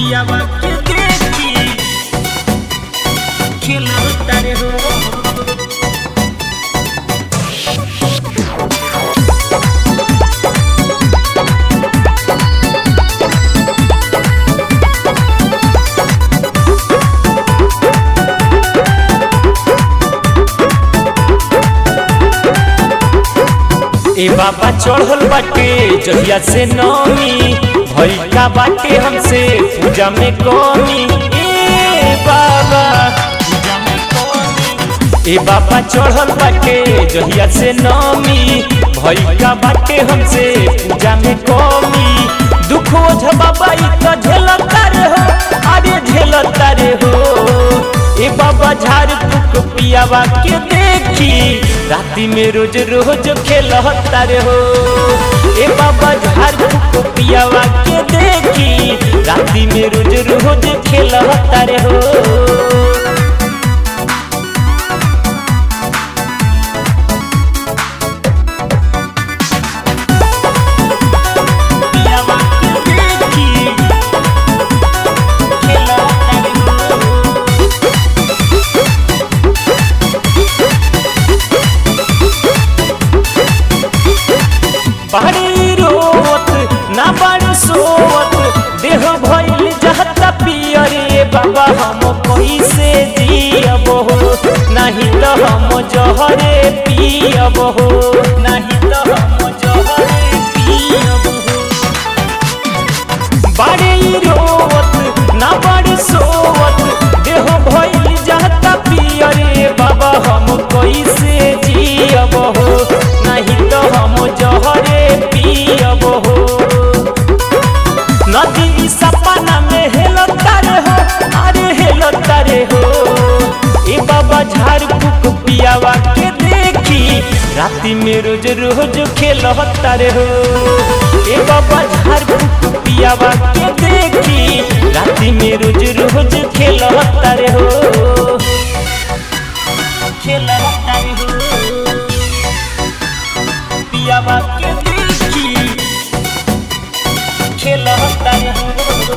पियावा के देखी खेलता रे हो ए बाबा चढ़ल बाटे जहिया से नौमी भई का बाटे हमसे पूजा में कमी ए बाबा पूजा में कौन ए बाबा चढ़ल बाटे जहिया से नौमी भई का बाटे हमसे पूजा में कमी दुख ओझ बाबा ई तो झेलता रे हो अरे झेलता रे हो ए बाबा झाड़ फूक पियावा के देखी राती में रोज रोज खेलता रे हो ए बाबा झाड़ फूक पियावा के देखी राती में रोज रोज खेलता रे हो पियावा के देखी खेलता रे हो बाड़ी रोवत ना बाड़ी सोवत देह भइल जहता पियरे बाबा हम कैसे जियब हो नहीं तो हम जहरे पियब हो नहीं तो हम जहरे पियब हो बाड़ी रोवत ना बाड़ी सोवत देह भइल जहता पियरे बाबा हम कैसे जियब हो नहीं तो हम जहरे पियब हो नदी सपना में हेलता रे हो अरे हेलता रे हो ए बाबा झाड़ फूक पियावा के देखी राती में रोज रोज खेलता रे हो ए बाबा झाड़ फूक पियावा के देखी राती में रोज रोज खेलता रे हो खेलता रे हो पियावा के देखी खेलता रे हो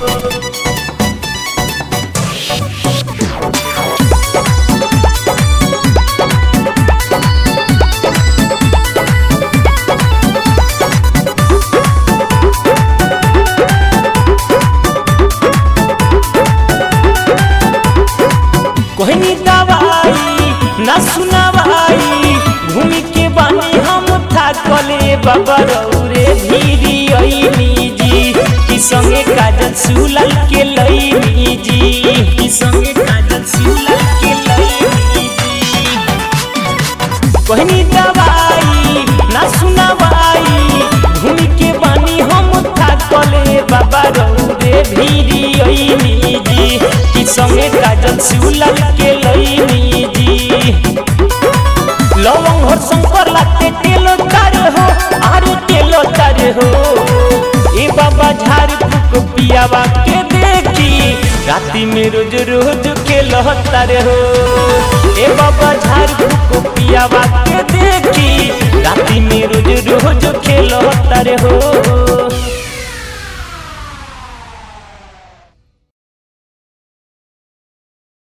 कोहनी दवाई ना सुनावाई घूमी के बानी हम थाकले बाबा रौरे धीरी ऐनी जी कि संगे काजल सुलल के लईनी जी की संगे काजल सुलल के लईनी जी कोहनी दवाई ना सुनावाई घूमी के बानी हम थाकले बाबा रौरे धीरी ऐनी जी कि संगे काजल सुलल के लईनी जी लवंग हो शंकर लाते तेलो तारे हो आरे तेलो तारे हो ए बाबा झाड़ फूक पियावा के देखी राती में रोज रोज खेलो तारे हो ए बाबा झाड़ फूक पियावा के देखी राती में रोज रोज खेलो तारे हो